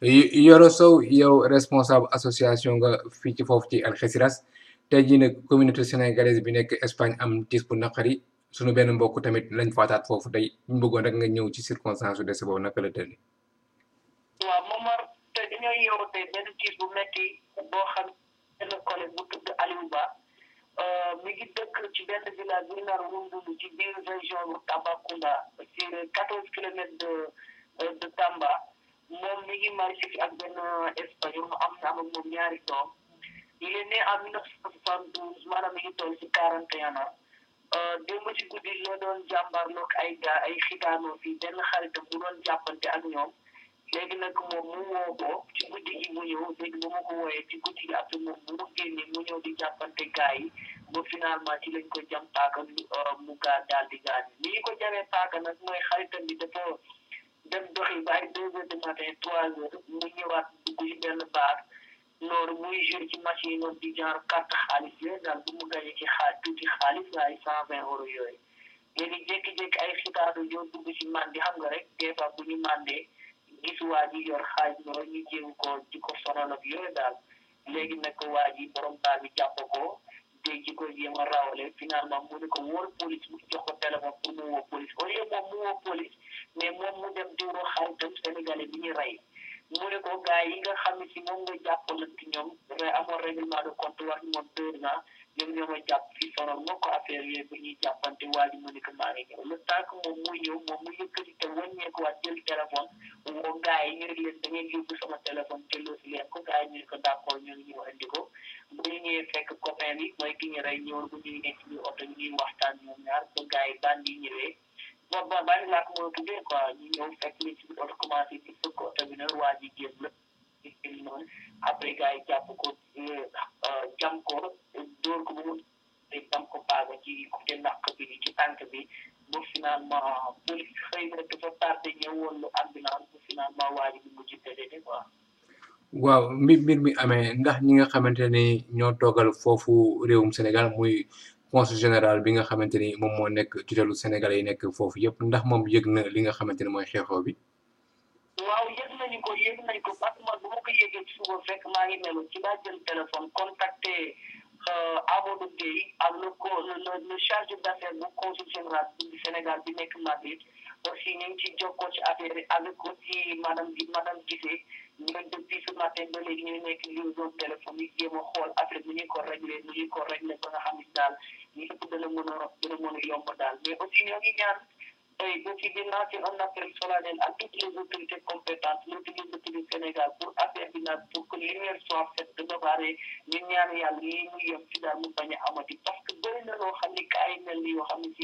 Yoro Sow yow responsable association nga fii ci foofu ci Algeciras tey jii nag communauté sénégalaise bi nekk Espagne am tiis bu naqari sunu benn mbokk tamit lañ faataat foofu tey ñu bëggoon rek nga ñëw ci circonstance su dese boobu naka la tëddee. waaw Momar te dañoo yeewu tey benn tiis bu metti boo xam benn collègue bu tudd Aliou Ba mi ngi dëkk ci benn village bu ñu naan Wundulu ci biir région bu Tambacounda ci quatorze kilomètres de de Tamba moom mi ngi marié fi ak benn espagnol mu am na am ak moom ñaari doom il est né en mille neuf cent soixante-douze maanaam mi ngi toll ci quarante et un ans démb ci guddi la doon jàmbarloog ay gaa ay xitaanoo fii benn xaritam bu doon jàppante ak ñoom léegi nag moom mu woo ko ci guddi gi mu ñëw léegi ba ma ko wooyee ci guddi gi après moom bu mu génnee mu ñëw di jàppante gaa yi ba finalement ci lañ ko jam paaka mu gaa daal di gaañ li ñu ko jamee paaka nag mooy xaritam bi dafa dem doxi ba ay deux heures du matin trois heures mu ñëwaat dugg ci benn baar loolu muy joué ci machine noonu di genre carte xaalis yooyu daal bu mu gañee ci xaalis tuuti xaalis ay cent vingt euros yooyu léegi jékki-jékki ay xitaaru yoo dugg ci mandi xam nga rek des fois bu ñu mandee gis waa ji yor xaaj loolu ñu jéem ko di ko sonal ak yooyu daal léegi nag waa ji borom baal bi jàpp ko dégg ci ko jéem a rawale finalement mu ne ko wóor police mu jox ko téléphone pour mu woo police au lieu moom mu woo police mais moom mu dem di woo xaritam sénégalais bi ñu rey mu ne ko gars yi nga xam ne si moom nga jàppalante ñoom dafay amoon règlement de compte wax moom deux ans ñoom ñoo ma jàpp fi sonal moo ko affaire yooyu bu ñuy jàppante waa ji mu ne ko maa ngi ñëw le temps que moom muy ñëw moom mu yëkkati te wàññeeku waat jël téléphone woo gars yi ñu ne leen da ngeen yóbbu sama téléphone delloo si leen ko gars yi ñu ne ko d' accord ñu ngi ñëw indi ko bu ñu ñëwee fekk copain bi mooy ki ñu rey ñëwul bu ñuy nekk ci oto ñuy waxtaan ñoom ñaar ba gars yi bandi yi ñëwee bon bon bandi laa ko mën a tuddee quoi ñu ñëw fekk li ci oto commencé di fëkk oto bi nag waa ji génn la noonu après gars yi jàpp ko jam ko dóor ko ba mu jam ko paaga ci côté naq bi ci tànk bi ba finalement police xëy na dafa tardé ñëwoon lu ambulance ba finalement waa ji bi mujj décédé quoi waaw mbir mbir mi amee ndax ñi nga xamante ni ñoo toogal foofu réewum Sénégal muy consul général bi nga xamante ni moom moo nekk tutelu Sénégalais yi nekk foofu yëpp ndax moom yëg na li nga xamante ni mooy xeexoo bi. waaw yëg nañu ko yëg nañu ko parce que man bu ma ko yëgee ci suba fekk maa ngi melu ci laa jël téléphone contacté Amadou Gueye ak le co le le chargé d'affaires bu consul général du Sénégal bi nekk Madrid aussi ñu ngi ci jokkoo ci affaire yi avec aussi madame gi madame Guissé ñun depuis ce matin ba léegi ñu nekk liaison téléphone yi jéem a xool affaire bi ñu ko réglé nu ñu ko réglé ba nga xam ne daal yëpp dana mën a dana mën a yomb daal mais aussi ñoo ngi ñaan tey aussi di lancer un appel solennel à toutes les autorités compétentes l'autorité du Sénégal pour affaire bi nag pour que lumière soit faite de bare ñu ñaan yàlla yi mu yem ci daal mu bañ a amati parce que bëri na loo xam ni kaay mel ni yoo xam ne si